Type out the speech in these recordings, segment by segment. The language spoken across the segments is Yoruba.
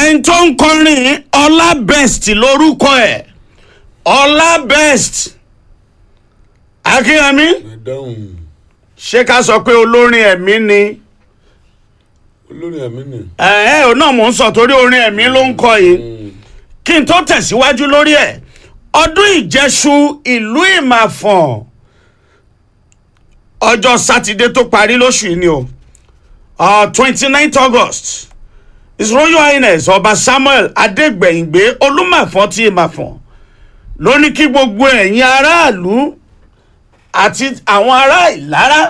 ẹni tó ń kọrin ọlá best lórúkọ ẹ̀ ọlá best akínyẹmí ẹ dáhùn ṣé ká sọ pé olórin ẹ̀mí ni olórin ẹ̀mí ni. ẹ ẹ náà mò ń sọ torí orin ẹ̀mí ló ń kọ yìí kí n tó tẹ̀síwájú lórí ẹ̀ ọdún ìjẹṣu ìlú ìmàfọ̀n ọjọ́ sátidé tó parí lóṣù yìí ni o twenty ninth august his royal highness ọba samuel adégbèyìngbé olúmàfọ̀n tí ìmàfọ̀n ló ní kí gbogbo ẹ̀yin aráàlú àti àwọn ará ìlara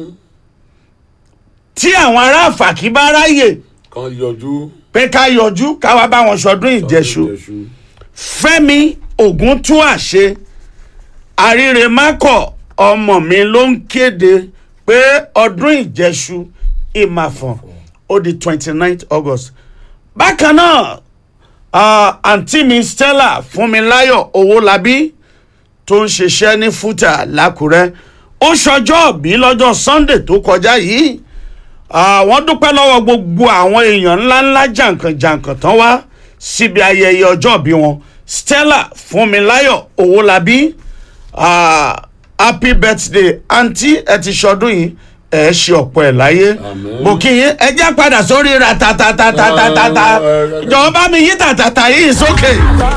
tí àwọn ará àfàkì bá ráyè kan yọjú. pé ká yọjú ká wá bá wọn ṣọdún ìjẹṣu fẹ́mi ògúntúàṣe àrírèmákọ̀ ọmọ mi ló ń kéde pé ọdún ìjẹṣu ìmàfọ̀n ó di twenty nine august bákan náà ah, àǹtí mi stella fúnmiláyọ̀ owólabí tó ń ṣiṣẹ́ ní fúta lákùrẹ́ ó ṣọjọ́ òbí lọ́jọ́ sunday tó kọjá yìí àwọn dúpẹ́ lọ́wọ́ gbogbo àwọn èèyàn ńláńlá jàǹkànjàǹkàn tán wá síbi ayẹyẹ ọjọ́ ìbí wọn stella fúnmiláyọ̀ owólabí ah, happy birthday aunty ẹ ti ṣọdún yìí ẹ ṣe ọ̀pọ̀ ẹ̀ láyé Àmín. mo kí yín ẹ jẹ́ padà sórí ra tatatatata Ah, eh, eh, jọ̀wọ́ bá mi yí tàtàtà yìí sókè.